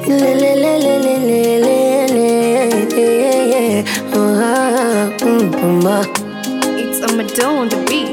Lelelelelelele. Ah, mm, mama. It's a Madonna on the beat.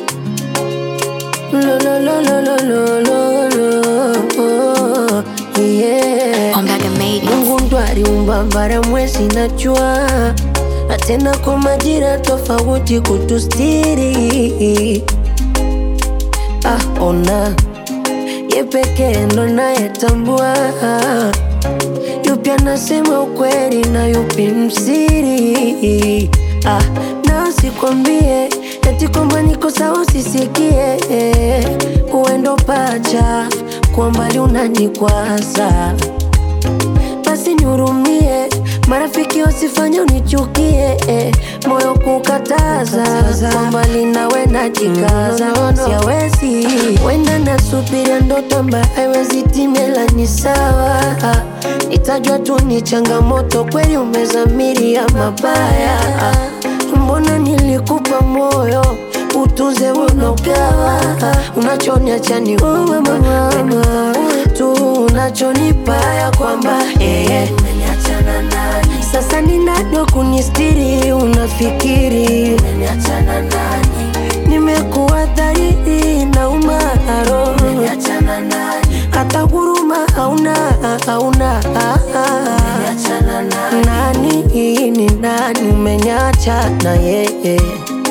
Lo, lo, lo, lo, lo, lo, lo, lo. Yeah. Ombaga made it. Mungu ndo aliumba bara, mwezi na jua, na tena kwa majira tofauti kutustiri. Ah, ona ye pekee ndo nayetambua yupi anasema ukweli na yupi msiri. Ah, na usikwambie eti kwamba niko sawa, usisikie uendo pacha kwa mbali unanikwaza basi nihurumie, marafiki wasifanye unichukie, eh, moyo kukataza kwa mbali nawe najikaza, siawezi wenda nasubiria ndoto ambayo haiwezi timela, ni sawa itajwa tu ni changamoto, kweli umezamiria mabaya, mbona nilikupa moyo utunze unogawa, unachoniacha ni wewe mama tu unachonipa ya kwamba eh, sasa ninado kunistiri, unafikiri nimekuwa dhahiri na umaro, hata huruma hauna hauna nani ni nani, umenyacha na yeye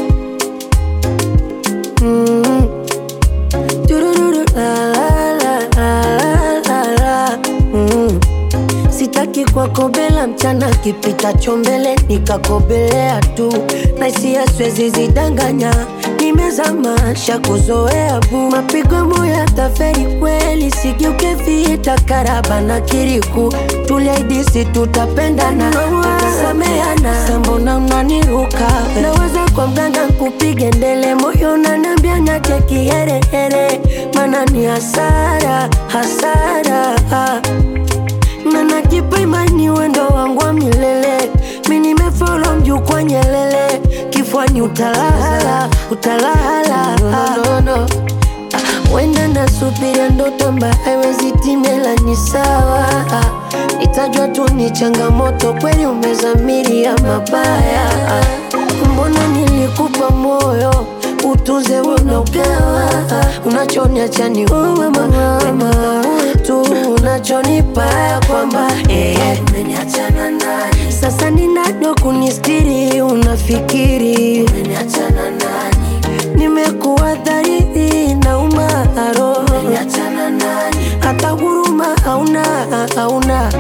mm. Turururu, la, la, la, la, la, la. Mm. Sitaki kwakobela mchana kipitacho mbele nikakobelea tu na hisia siwezi zidanganya, nimezama shakuzoea bu mapigo moya taferi kweli, sigeuke vita karaba na kiriku tuliaidisi tutapendana tutasameana, sambona unaniruka naweza kwa mganga kupige ndele moyo unaniambia nyache kiherehere, mana ni hasara hasara na najipa imani wendo wangu wa milele, mi nimefolo mjukwa Nyelele, kifwani utalala utalala no, no, no. Ah, Wenda nasubiria ndoto ambayo haiwezi timela, ni sawa itajwa tu ni changamoto, kweli umezamiria mabaya. Mbona nilikupa moyo utunze unogawa, unachoniacha ni wewe mama tu unachonipa ya kwamba eh, sasa ninado kunistiri, unafikiri nimekuwa dhahiri na umaro, hata huruma hauna hauna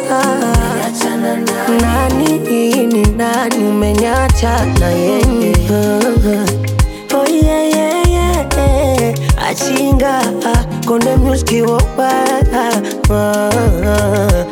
nani ni nani, umenyacha na yeye Oh yeah, yeah, yeah. Achinga konde muski wopa